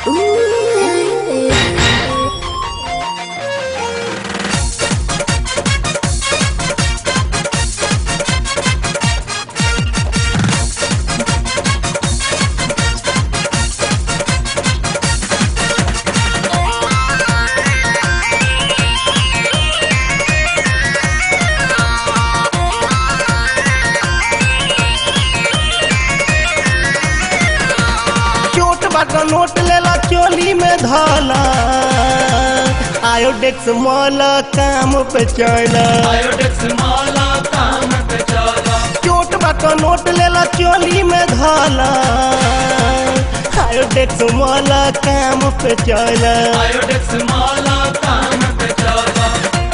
चोट बाट नोट लेला चोली में धला आयोडेक्स मॉल काम पे चला आयोडेक्स माला काम पे चला चोट बाट नोट लेला चोली में धला आयोडेक्स मॉल काम पे चला आयोडेक्स माला काम पे चला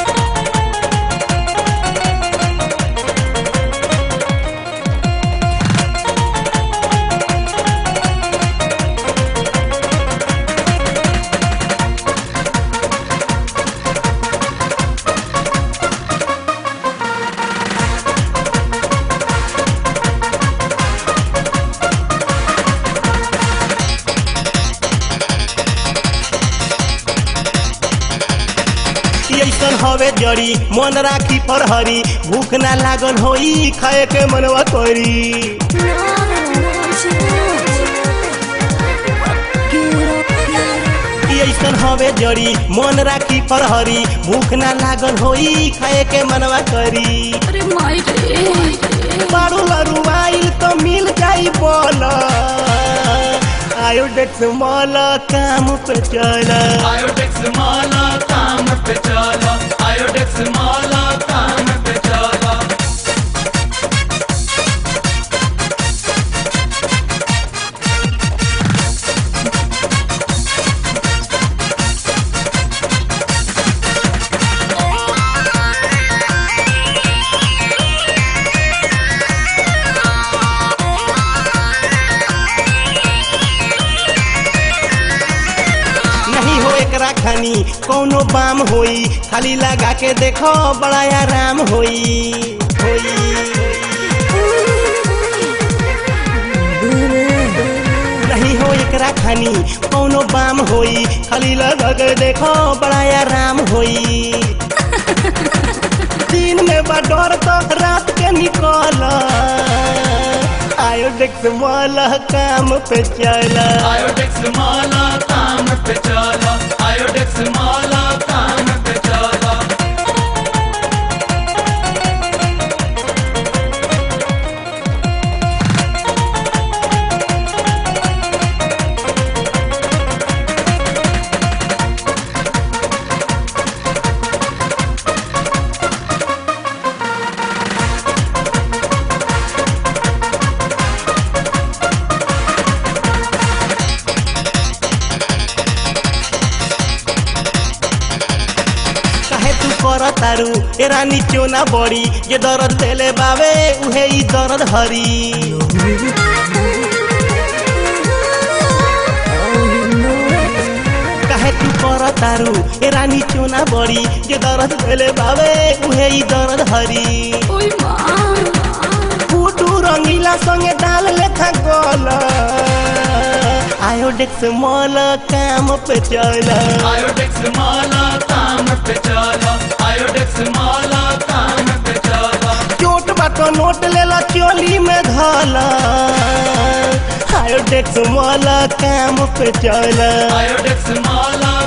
ऐसन हवे जड़ी मन राखी पर हरी भूख ना लागल होई खाए के मनवा करी ऐसन हवे जड़ी मन राखी पर हरी भूख ना लागल होई खाए के मनवा करी अरे माई रे बारू लरू आइल तो मिल जाई बोल आयोडेक्स मॉल काम पे चला आयोडेक्स माला काम पे चला आयोडेक्स माला काम पे चला नहीं हो एकरा खानी कौनो बाम होई खाली लगा के देखो बड़ा आराम होई होई नहीं हो एकरा खानी कौनो बाम होई खाली लगा के देखो बड़ा आराम होई दिन में बा डर तो रात के निकल आयोडेक्स वाला काम पे चला आयोडेक्स माला काम पे चला आयोडेक्स माला काम पे चला काहे तू कर तारू ए रानी चोना बड़ी जे दर्द देले बावे उहे ई दर्द हरी काहे तू कर तारू ए रानी चोना बड़ी जे दर्द देले बावे उहे ई दर्द हरी ओई माँ फूटू रंगीला संगे डाल लेखा गोल आयोडेक्स मॉल काम पे चला आयोडेक्स माला काम पे चला आयोडेक्स माला काम पे चला चोट बाट नोट लेला चोली में धला आयोडेक्स वाला काम पे चला आयोडेक्स माला